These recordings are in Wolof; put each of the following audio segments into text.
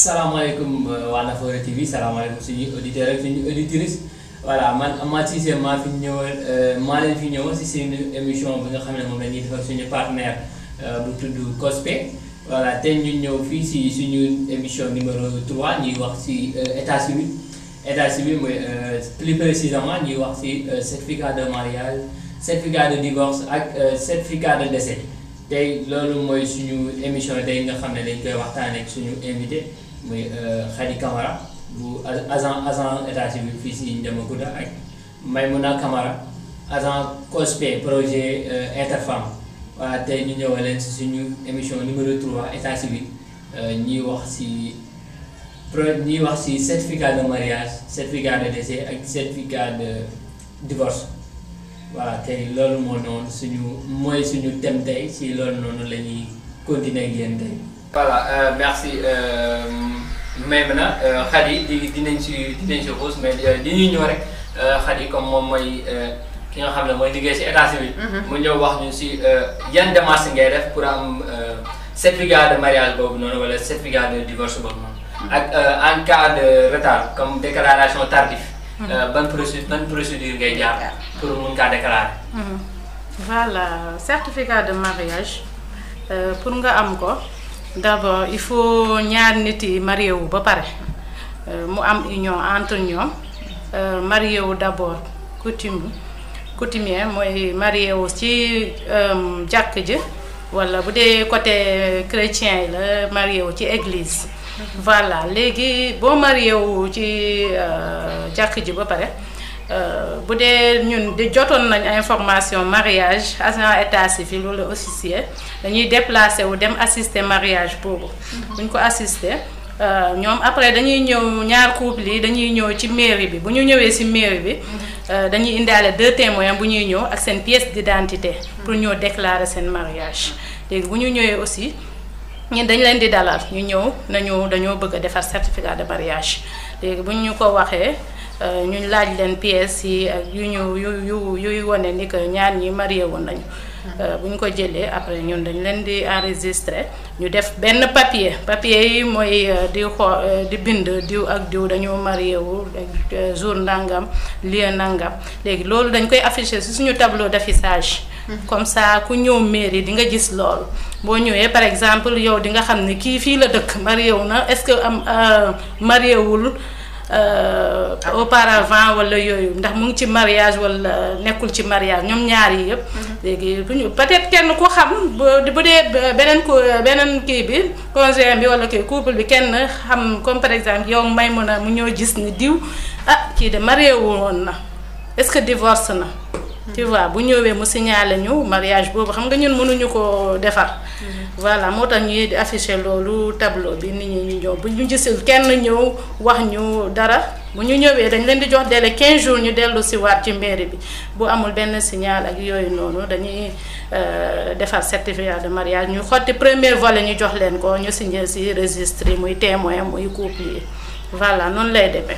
salaamaaleykum waa Nafoore TV salaamaaleykum suñuy auditeurs ak suñuy auditrices voilà man Amath Cissé maa fi ñëwal maa leen fi ñëwal si seen émission bi nga xam ne moom la ñuy defal suñu partenaire bu tudd COSPE voilà tey ñu ñëw fii si suñu émission numéro 3 ñuy wax si état civil état civil mooy plus précisément ñuy wax si certificat de mariage certificat de divorce ak certificat de décès tey loolu mooy suñu émission tey nga xam ne dañ koy waxtaanee ak suñu invité muy Khady Camara bu agent agent état civil fii si Ndiamacounda ak Maymouna Camara agent COSPE projet Interfemme voilà tey ñu ñëw leen si suñu émission numéro 3 état civil ñuy wax si pro ñuy wax si certificat de mariage certificat de décès ak certificat de divorce voilà tey loolu moo noonu suñu mooy suñu thème tey si loolu noonu la ñuy continuer ak yéen tey. voilà merci Maymuna Khady di dinañ si dinañ si xuus mais di ñuy ñëw rek Khady comme moom mooy ki nga xam ne mooy liggéey si état civil. mu ñëw wax ñu si yan démarche ngay def pour am certificat de mariage boobu noonu wala certificat de divorce boobu noonu. ak en cas de retard comme déclaration tardive. ban procédure ban procédure ngay jaar pour mun kaa déclarer. voilà certificat de mariage pour nga am ko d'abord il faut ñaar nit yi marié wu ba pare mu am union entre ñoom marié wu d'abord coutume coutumier mooy marié wu ci jàkk ji walla bu dee côté chrétien yi la marié wu ci église. voilà léegi boo marié wu ci jàkk ji ba pare bu dee ñun di jotoon nañ information mariage agent état civil wala officier dañuy déplacé wu dem assister mariage boobu. buñ ko assister ñoom après dañuy ñëw ñaar couple yi dañuy ñëw ci mairie bi bu ñu ñëwee ci mairie bi dañuy indaale deux témoins bu ñuy ñëw ak seen pièce d'identité pour ñëw déclarer seen mariage léegi bu ñu ñëwee aussi. ñun dañ leen di dalal ñu ñëw nañu dañoo bëgg a defar certificat de mariage léegi bu ñu ko waxee ñu laaj leen pièces yi ak yu ñu yu yu yuy wane ni que ñaar ñi marié woon nañu. bu ñu ko jëlee après ñun dañ leen di enregistrer ñu def benn papier papier yi mooy di xoo di bind diw ak diw dañoo marié wu jour ndangam lieu nangam léegi loolu dañ koy afficher ci suñu tableau d'affichage. comme ça ku ñëw mairie di nga gis loolu boo ñëwee par exemple yow di nga xam ne kii fii la dëkk marié wu na est-ce que am marié wul auparavant wala yooyu ndax mu ngi ci mariage wala nekkul ci mariage ñoom ñaar yi yëpp. léegi bu ñu peut-être kenn ku xam bu bu dee beneen ko beneen kii bi conjoint bi wala kii couple bi kenn xam comme par exemple yow may mën a mu ñëw gis ni diw ah kii de marié wu woon na est-ce que divorce na. tu vois bu ñëwee mu signalé ñu mariage boobu xam nga ñun mënuñu ko defar. voilà moo tax ñuy afficher loolu tableau bi nit ñi ñu ñëw bu ñu gisul kenn ñëw wax ñu dara bu ñu ñëwee dañ leen di jox délai 15 jours ñu dellu si waat ci mairie bi bu amul benn signal ak yooyu noonu dañuy defar certificat de mariage ñu xotti premier volet ñu jox leen ko ñu signé si registre yi muy témoin muy couple yi voilà noonu lay demee.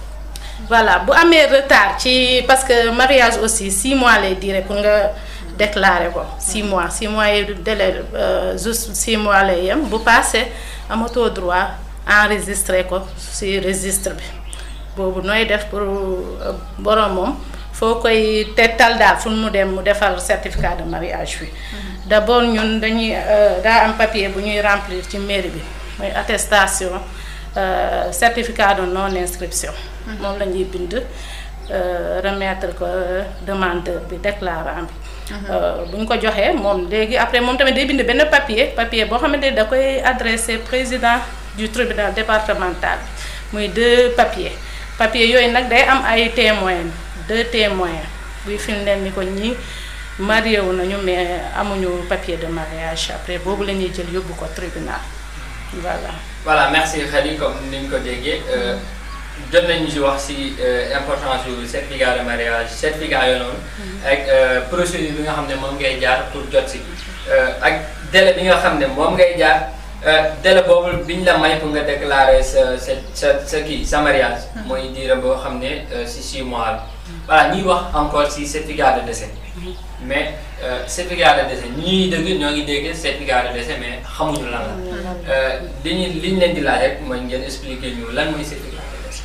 voilà bu amee retard ci parce que mariage aussi 6 mois lay duré pour nga déclarer ko 6 mois 6 mois yi délai juste 6 mois lay yem bu passé amatoo droit enregistrer ko ci registre bi boobu nooy def pour borom moom foo koy tettal daal fu mu dem mu defal certificat de mariage bi d'abord ñun dañuy daa am papier bu ñuy remplir ci mairie bi mooy attestation certificat de non inscription moom la ñuy bind remettre ko demandeur bi déclarant bi bu ñu ko joxee moom léegi après moom tamit day bind benn papier papier boo xamante ni da koy adressé président du tribunal départemental muy deux papiers papier yooyu nag day am ay témoins deux témoins buy firndeel ni ko ñi marié wu nañu mais amuñu papier de mariage après boobu la ñuy jël yóbbu ko tribunal voilà. voilà merci Khady comme ni ñu ko déggee jot nañu si wax si importance yu certificat de mariage certificat yooyu noonu. ak procédure bi nga xam ne moom ngay jaar pour jot si. ak délai bi nga xam ne moom ngay jaar délai boobu bi ñu la may pour nga déclarer sa sa sa sa kii sa mariage. mooy diire boo xam ne si 6 mois la. voilà ñuy wax encore ci certificat de décès mais certificat de décès ñi ñuy dégg ñoo ngi dégg certificat de décès mais xamuñu lan la li ñu li ñu leen di laaj rek mooy ngeen expliquer ñu lan mooy certificat de décès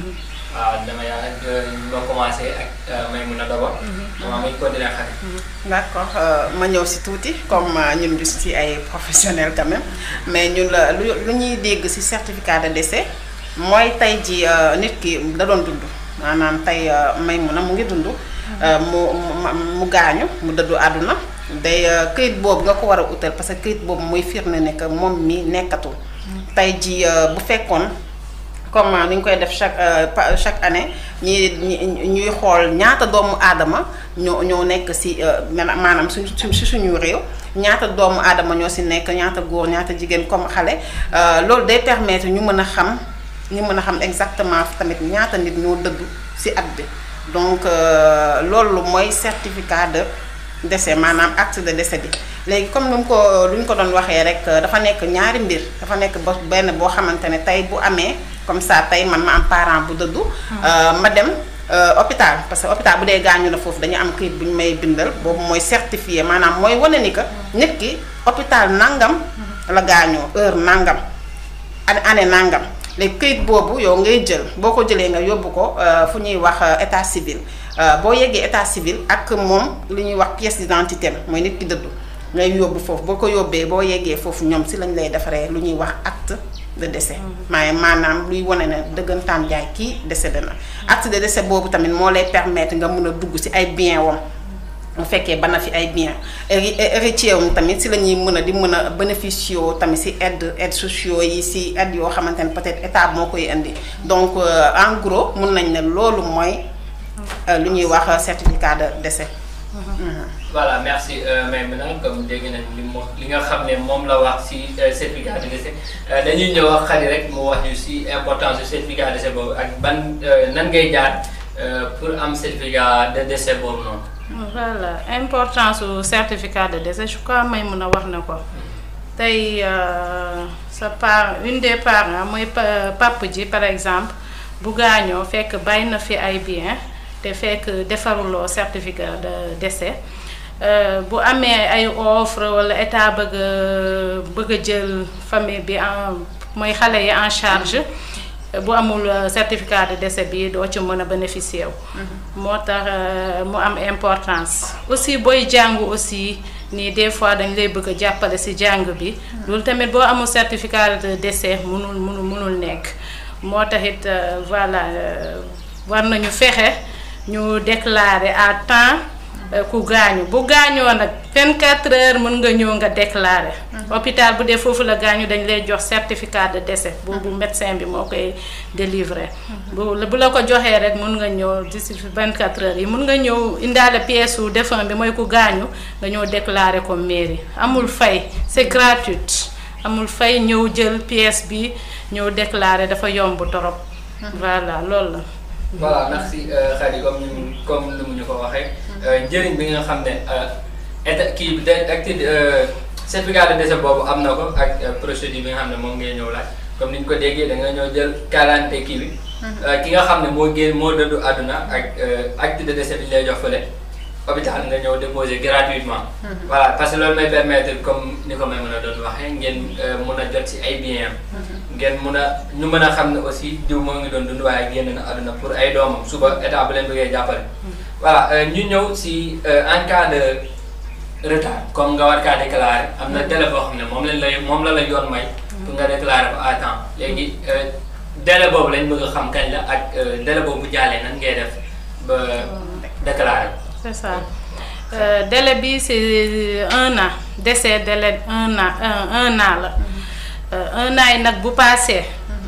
waaw dama yaa ma commencé ak Maimouna d'abord dama may continuer xarit d'accord ma ñëw si tuuti comme ñun ñu si ay professionnels quand même mais ñun la lu lu ñuy dégg si certificat de décès mooy tey ji nit ki da doon dund maanaam tey Maimouna mu ngi dund mu mu gaañu mu dëddu àdduna day këyit boobu nga ko war a utal parce que këyit boobu mooy firnde ne que moom mi nekkatul tey ji bu fekkoon comme ni ñu koy def chaque chaque année ñi ñuy xool ñaata doomu aadama ñoo ñoo nekk si maanaam suñ si suñu réew ñaata doomu aadama ñoo si nekk ñaata góor ñaata jigéen comme xale loolu day permettre ñu mën a xam ñu mën a xam exactement tamit ñaata nit ñoo dëddu si at bi donc loolu mooy certificat de décès maanaam acte de décès bi léegi comme nu mu ko lu ñu ko doon waxee rek dafa nekk ñaari mbir dafa nekk ba benn boo xamante ne tey bu amee comme ça tey man ma am parent bu dëddu ma dem hôpital parce que hôpital bu dee gaañu na foofu dañu am këyit bu ñu may bindal boobu mooy certifié maanaam mooy wane ni que nit ki hôpital nangam la gaañoo heure nangam année nangam léegi këyit boobu yow ngay jël boo ko jëlee nga yóbbu ko fu ñuy wax état civil boo yeggee état civil ak moom li ñuy wax pièce d'identité mooy nit ki dëddu ngay yóbbu foofu boo ko yóbbee boo yeggee foofu ñoom si lañ lay defaree lu ñuy wax acte de décès maaye maanaam luy wane ne dëggantaan jaay kii décédé na acte de décès boobu tamit moo lay permettre nga mun a dugg si ay bien wam bu fekkee ba na fi ay bien héritier wam tamit si la ñuy mën a di mën a bénéficier tamit si aide aide sociaux yi si aide yoo xamante ne peut-être état moo koy indi donc en gros mun nañ ne loolu mooy lu ñuy wax certificat de décès voilà merci Maimouna comme dégg nañ li mu li nga xam ne moom la wax ci certificat de décès dañuy ñëw wax xarit rek mu wax ñu ci importance du certificat de décès boobu ak ban nan ngay jaar pour am certificat de décès boobu noonu. voilà importance su certificat de décès je crois Maimouna wax na ko tey sa part une des parents mooy papa ji par exemple bu gaañoo fekk bàyyi na fi ay bien te fekk defaruloo certificat de décès. bu amee ay offre walla état bëgg a bëgg a jël famille bi en mooy xale yi en charge bu amul certificat de décès bi doo ci mën a bénéficier wu. moo tax mu am importance. aussi booy jàngu aussi nii des fois dañ lay bëgg a jàppale ci jàng bi. loolu tamit boo amul certificat de décès mënul mënul mënul nekk. moo taxit voilà war nañu fexe ñu déclarer à temps. ku gaañu bu gaañoo nag 24 heures mën nga ñëw nga déclarer. hôpital bu dee foofu la gaañu dañ lay jox certificat de décès. boobu médecin bi moo koy délivrer. bu bu la ko joxee rek mën nga ñëw d'ici 24 heures yi mën nga ñëw indaale pièce su défunt bi mooy ku gaañu nga ñëw déclarer ko mairie amul fay c'est gratuit amul fay ñëw jël pièce bi ñëw déclarer dafa yomb torop. voilà loolu la. voilà merci Khady comme ni comme ni mu ñu ko waxee. njëriñ bi nga xam ne état kii bi day acte certificat de décès boobu am na ko ak procédure bi nga xam ne moom ngay ñëw laaj comme ni ñu ko déggee da nga ñëw jël quarante kii bi. ki nga xam ne moo génn moo dëddu àdduna ak acte de décès bi ñu lay jox fële hôpital nga ñëw déposer gratuitement. voilà parce que loolu may permettre comme ni ko may mën a doon waxee ngeen mun a jot ci ay biens ngeen mun a ñu mën a xam ne aussi diw moo ngi doon dund waaye génn na àdduna pour ay doomam suba état bu leen bëggee jàppale. voilà ñu ñëw si en cas de retard comme nga war kaa déclarer am na délai boo xam ne moom lañ lay moom la la yoon may. pour nga déclarer ko à temps léegi délai boobu lañ bëgg a xam kañ la ak délai boobu bu jàllee nan ngay def ba déclarer ko. c'est ça délai bi c'est un an décès délai un an un an la un an yi nag bu paasee.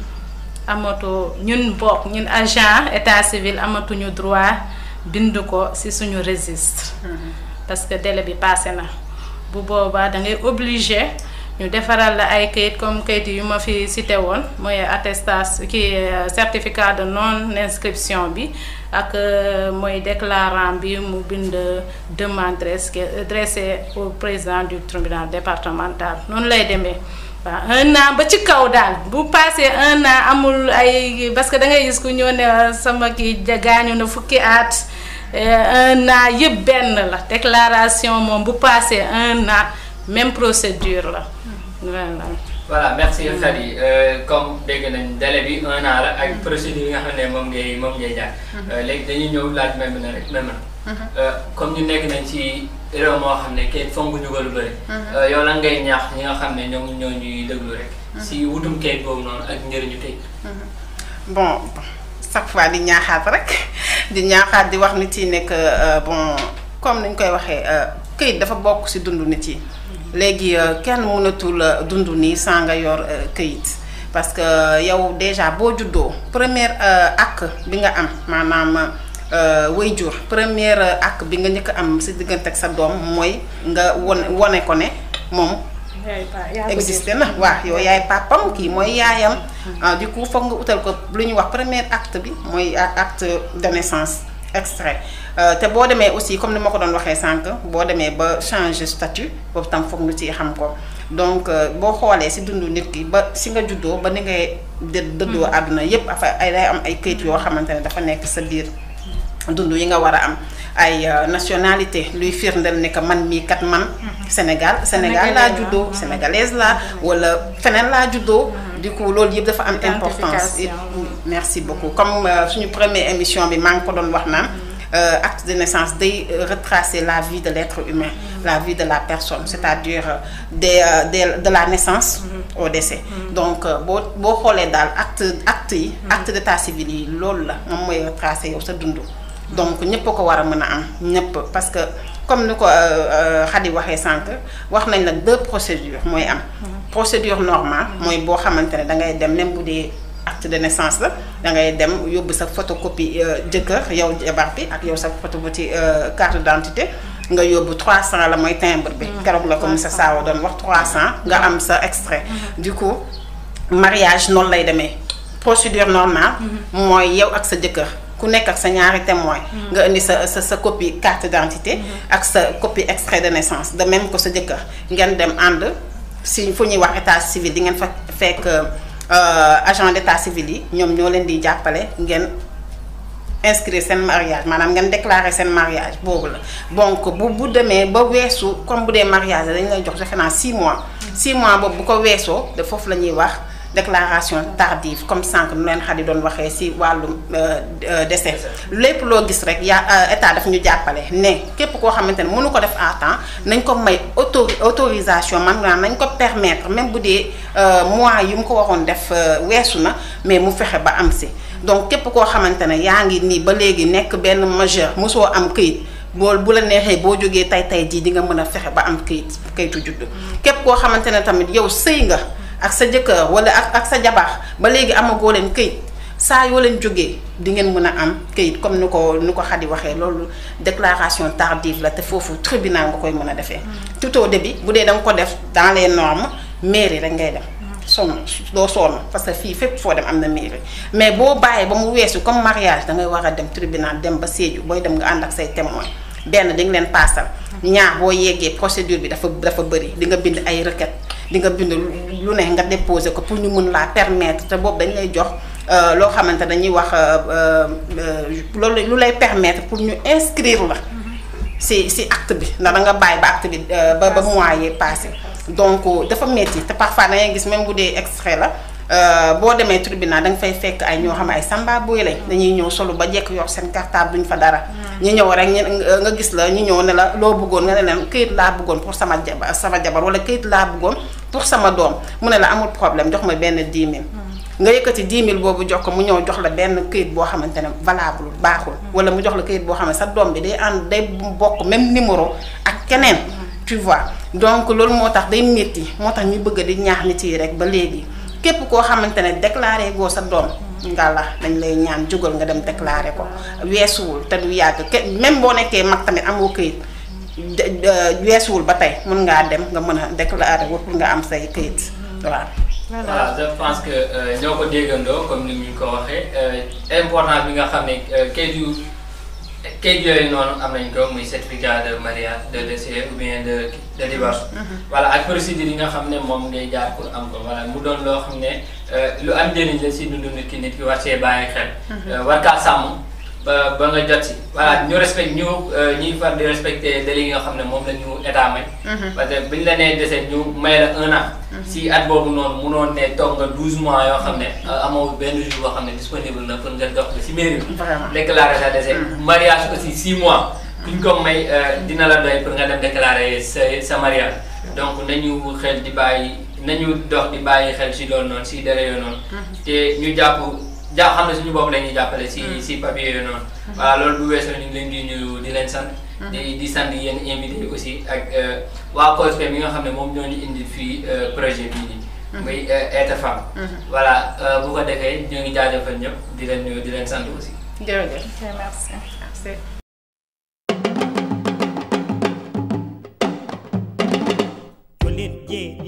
amatu ñun bokk ñun agent état civil amatuñu droit. bind ko ci suñu registre parce que délai bi passé na bu boobaa da ngay obligé ñu defaral la ay kayit comme kayit yu ma fi cité woon mooy attestation ki certificat de non inscription bi ak mooy déclarant bi mu bind demande dressée au président du tribunal départemental noonu lay demee waaw un an ba ci kaw daal bu passé un an amul ay parce que da ngay gis ku ñëw ne sama kii gaañu na fukki at un an yëpp benn la déclaration moom bu passé un an même procédure la voilà. voilà merci Khady comme dégg nañ délai bi un an la ak procédure yi nga xam ne moom ngay moom ngay jaar. léegi dañuy ñëw laaj même na rek même na. comme ñu nekk nañ ci réew moo xam ne kayit fonk ñu ko lu bëri. yow lan ngay ñaax ñi nga xam ne ñoom ñoo ñuy déglu rek. si wutum kayit boobu noonu ak njëriñu kayit. bon chaque fois di ñaaxaat rek di ñaaxaat di wax nit yi nekk bon comme ni ñu koy waxee kayit dafa bokk ci dundu nit yi. léegi kenn mënatul dund nii sans nga yor këyit parce que yow déjà boo juddoo première acte bi nga am maanaam waajur première acte bi nga njëkk am si diggante ak sa doom mooy nga won wone ko ne moom existé na waaw yow yaay papam kii mooy yaayam du coup foog nga utal ko lu ñuy wax premier acte bi mooy acte de naissance extrait te boo demee aussi comme ni ma ko doon waxee sànq boo demee ba changer statut boobu tam foog nga ci xam ko donc boo xoolee si dundu nit ki ba si nga juddoo ba ni ngay dë dëddoo àdduna yépp afa ay day am ay këyit yoo xamante ne dafa nekk sa biir dund yi nga war a am ay nationalité luy firndeel ne que man mii kat man Sénégal Sénégal laa juddoo sénégalaise laa wala feneen laa juddoo du coup loolu yëpp dafa am importance merci beaucoup comme suñu première émission bi maa ngi ko doon wax naan acte de naissance day retracer la vie de l'être humain la vie de la personne c'est-à-dire des de la naissance au décès donc boo boo xoolee daal acte acte yi acte d'état civil yi loolu la moom mooy retracer yow sa dund donc ñëpp ko war a mën a am ñëpp parce que comme ni ko Khady waxee sànq wax nañ la deux procédures mooy am procédure normale mooy boo xamante ne da ngay dem même bu dee acte de naissance la da ngay dem yóbbu sa photocopie jëkkër yow jabar bi ak yow sa photocopie carte d'identité nga yóbbu 300 la mooy timbre bi keroog la ko monsieur Sawa doon wax 300 nga am sa extrait du coup mariage noonu lay demee procédure normale mooy yow ak sa jëkkër ku nekk ak sa ñaari témoin nga indi sa sa sa copie carte d'identité ak sa copie extrait de naissance de même que sa jëkkër ngeen dem ànd si fu ñuy wax état civil di ngeen fa fekk agent d'état civil yi ñoom ñoo leen di jàppale ngeen inscrire seen mariage maanaam ngeen déclarer seen mariage boobu la donc bu bu demee ba weesu comme bu dee mariage dañ lay jox defe naa 6 mois 6 mois boobu bu ko weesoo de foofu la ñuy wax déclaration tardive comme sànq nu leen Khady doon waxee ci wàllum décès lépp loo gis rek yaa état daf ñu jàppale ne képp koo xamante ne mënu ko def à temps nañ ko may auto autorisation maanaam nañ ko permettre même bu dee mois yu mu ko waxoon def weesu na mais mu fexe ba am ci donc képp koo xamante ne yaa ngi nii ba léegi nekk benn majeur mosoo am këyit boo bu la neexee boo jógee tay tay jii di nga mën a fexe ba am këyit këyitu juddu képp koo xamante ne tamit yow sëy nga ak sa jëkkër wala ak ak sa jabar ba léegi amagoo leen këyit saa yoo leen jógee di ngeen mën a am këyit comme ni ko ni ko Khady waxee loolu déclaration tardive la te foofu tribunal nga koy mën a defee. tout au début bu dee da nga ko def dans les normes mairie rek ngay dem. sonn doo sonn parce que fii fépp foo dem am na mairie mais boo bàyyee ba mu weesu comme mariage da ngay war a dem tribunal dem ba Sédhiou booy dem nga ànd ak say témoin benn di nga leen paasal. ñaar boo yeggee procédure bi dafa dafa bëri di nga bind ay requête di nga bind lu ne nga déposer ko pour ñu mën laa permettre te boobu dañ lay jox loo xamante dañuy wax loolu lu lay permettre pour ñu inscrire la si si acte bi ndax da nga bàyyi ba acte bi ba ba mois yee passé donc dafa metti te parfois da ngay gis même bu dee extrait la boo demee tribunal da nga fay fekk ay ñoo xam ay samba booy lañ dañuy ñëw solo ba jekk yor seen cartable duñ fa dara ñu ñëw rek nga gis la ñu ñëw ne la loo bëggoon nga ne leen këyit laa bëggoon pour sama jabar sama jabar wala këyit laa bëggoon pour sama doom mu ne la amul problème jox ma benn 10 000 nga yëkkati 10 000 boobu jox ko mu ñëw jox la benn këyit boo xamante ne valable baaxul wala mu jox la këyit boo xam ne sa doom bi day ànd day bokk même numéro ak keneen tu vois donc loolu moo tax day métti moo tax ñu bëgg di ñaax nit yi rek ba léegi képp koo xamante ne déclaré goo sa doom nga la dañ lay ñaan jógal nga dem déclaré ko weesuwul te du yàgg ke même boo nekkee mag tamit amoo këyit weesuwul ba tey mën ngaa dem nga mën a déclaré wu pour nga am say këyit waaw. voilà je pense que ñoo ko déggandoo comme ni ñu ko waxee importance bi nga xam ne kayit yu kayit yooyu noonu am nañ ko muy certificat de mariage de décès ou bien de de divorce. voilà ak procédure yi nga xam ne moom ngay jaar pour am ko voilà mu doon loo xam ne lu am njëriñ la si dundu nit ki nit ki war see bàyyi xel. war kaa sàmm ba ba nga jot si. voilà ñu respect ñu ñuy far di respecté délai yi nga xam ne moom la ñu état may. parce que buñ la nee décès ñu may la un an. si at boobu noonu munoon ne toog nga 12 mois yoo xam ne amoo benn jour boo xam ne disponible na pour nga dox ba si mairie bi. Vraiment. déclarer sa décès. mariage aussi 6 mois. kuñ ko may dina la doy pour nga dem déclarer sa sa mariage. donc nañu xel di bàyyi nañu dox di bàyyi xel si loolu noonu si délai yooyu noonu. te ñu jàpp ja xam ne suñu bopp la ñuy jàppale si si papier yooyu noonu. voilà loolu bu weesoo ñu ngi leen di nuyu di leen sant. di di sant yéen invité aussi ak waa COSPE mi nga xam ne moom ñoo ñu indi fii projet bii nii. muy Aide Femme. voilà bu ko defee ñoo ngi jaajëfal ñëpp di leen nuyu di leen sant aussi. jërëjëf merci. merci. Jolene, yeah.